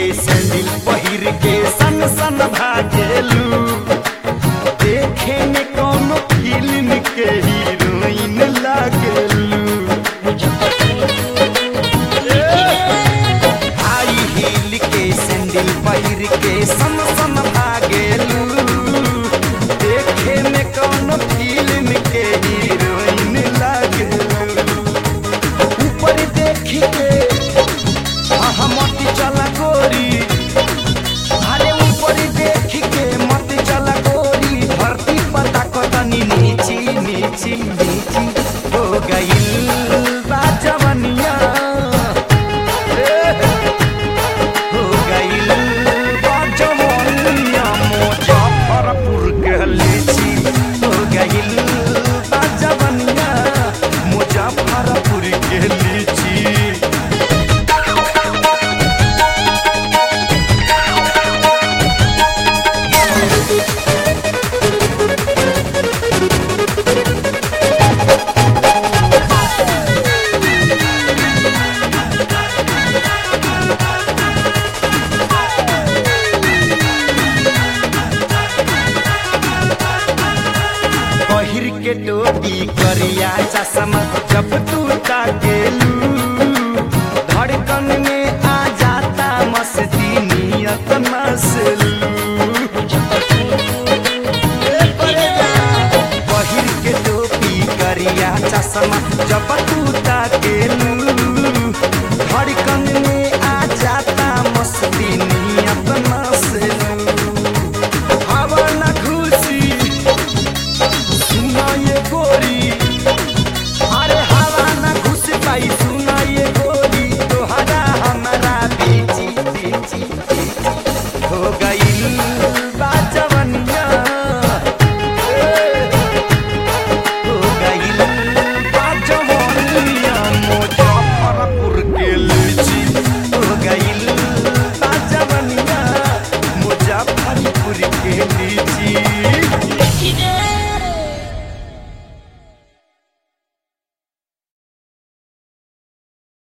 sandal पहिर के सन सन भागेलू देखे में कौनो फिल्म के हीरोइन लागेलू हाई हील के सैंडल पहिर के सन सन भागेलू देखे में कौनो फिल्म के हीरोइन लागेलू ऊपर देख के आहा मत चला गोरी अरे ऊपर देख के मत चला गोरी धरती पता कतनी नीची नीची नीची हो गई बा जवनिया हो गई बा जवनिया मुजफ्फरपुर के लीची हो गई बा जवनिया मुजफ्फरपुर के लीची पहिर के टोपी करिया चश्मा जब तू ताकेलू धड़कन में आ जाता मस्ती नियत नसलू पहिर के टोपी करिया चश्मा जब तू ताकेलू धड़कन में आ जाता मस्ती नियत नसलू हवा न खुशी सुना ये गोरी अरे हवा न घुस पाई सुना ये गोरी तोहरा हमारा बीची बीची बीची हो गई बा जवनिया ए, हो गई बा जवनिया मुजफ्फरपुर के लीची हो गई बा जवनिया मुजफ्फरपुर के लीची Today